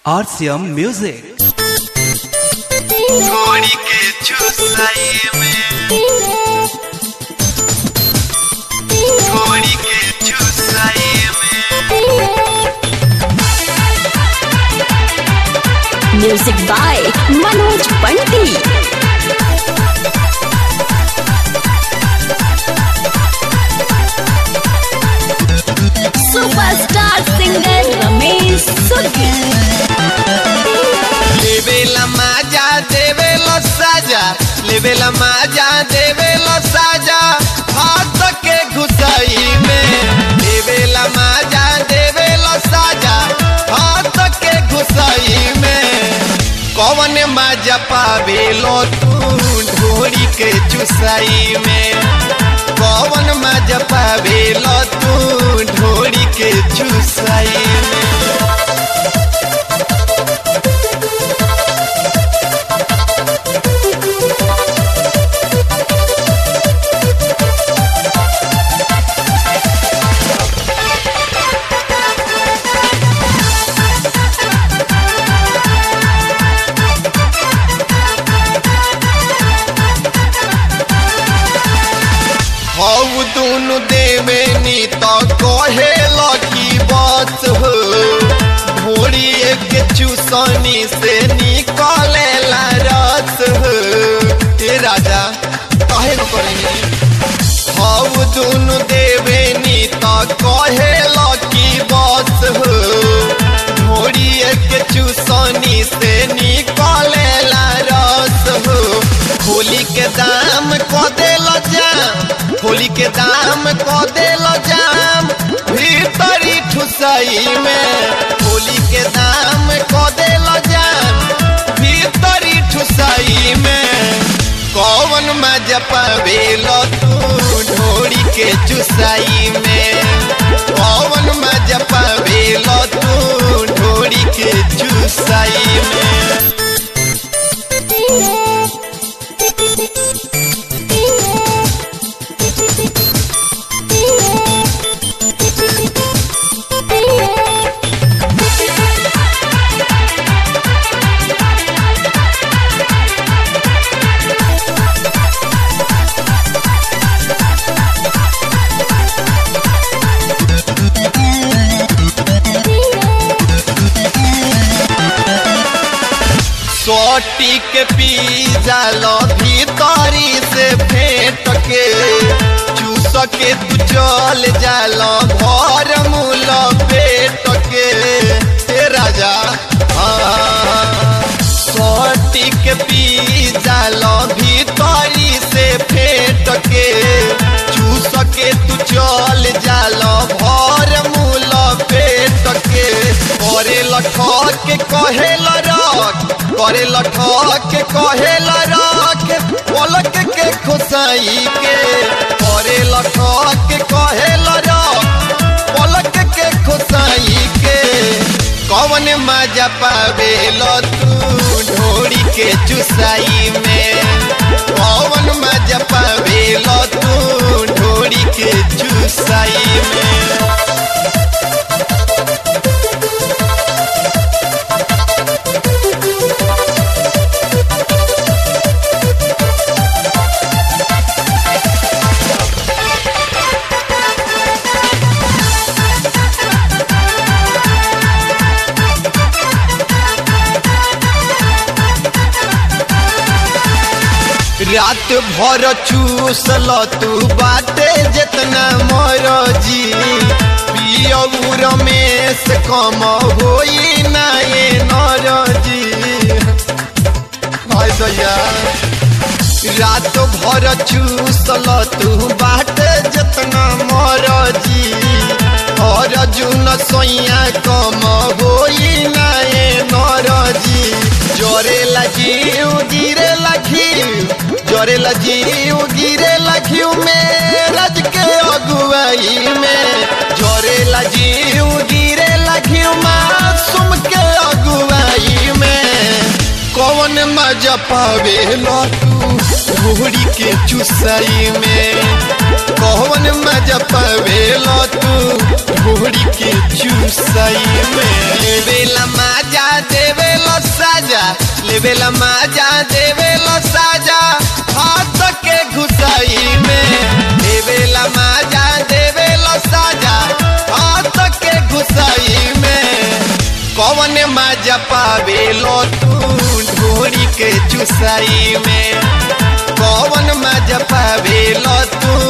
RCM Music. थोड़ी के चुसाई में थोड़ी के चुसाई में music by Manoj Panti superstar singer Ramesh Sugi लेवेला माजा देवेला साजा लेवेला माजा देवेला साजा हाथ के घुसाई में लेवेला माजा देवेला साजा हाथ के घुसाई में कौन माजा पावेलो तू ढोरी के चुसाई में कौन माजा पावेलो तू ढोरी के चुसाई में हऊ दुनु देवे नी तो कहे लकी बस हो ढोरी एक चूसनी से निकले ला रस हो ए राजा कहे न करेंगे हऊ दुनु देवे नी तो कहे लकी बस हो ढोरी एक चूसनी से निकले ला रस हो होली के दाम क देल जाम होली के दाम क देल जाम भीतरी ठुसई में होली के दाम क देल जाम भीतरी ठुसई में कौन मजा पावेल तू ढोरी के चुसाई में कौन मजा पावेल तू ढोरी के चुसाई में सोटी के पी जालो भीतरी से फेंट के चूस के तू चल जालो भर मूल पेट के हे राजा हाँ। सोटी के पी जालो भीतरी से फेंट के चूस के तू चल जालो भर मूल पेट के करे लठ के कहे रख करे लठक के कहेला रख पलक के खुसाई के करे लठक के कहेला रख पलक के खुसाई के कौन मजा पावेल तू ढोरी के चुसाई में कौन मजा पावेल तू ढोरी के चुसाई में रात भर चूसल तू बाटे जितना मरजी पियऊ रमेश कम होई ना ये नरजी हाय दैया रात भर चूसल तू बाटे जितना मरजी अर्जुन सोइया कम होई ना ये नरजी जरे लगी गिरे लगी जरे लजीव गिरे लखियो में रज के अगुवाई में जरे लजीव गिरे लखियो मासूम के अगुवाई में कौन मजा पावे तू घोड़ी के चुसाई में कौन मजा पावे तू घोड़ी के चुसाई में बेला मजा दे देवेला माजा देवेला साजा हाथ के घुसाई में देवेला माजा देवेला साजा हाथ के घुसाई में कौन माजा पावेलो तू ढोरी के चुसाई में कौन मजा पावेलो तू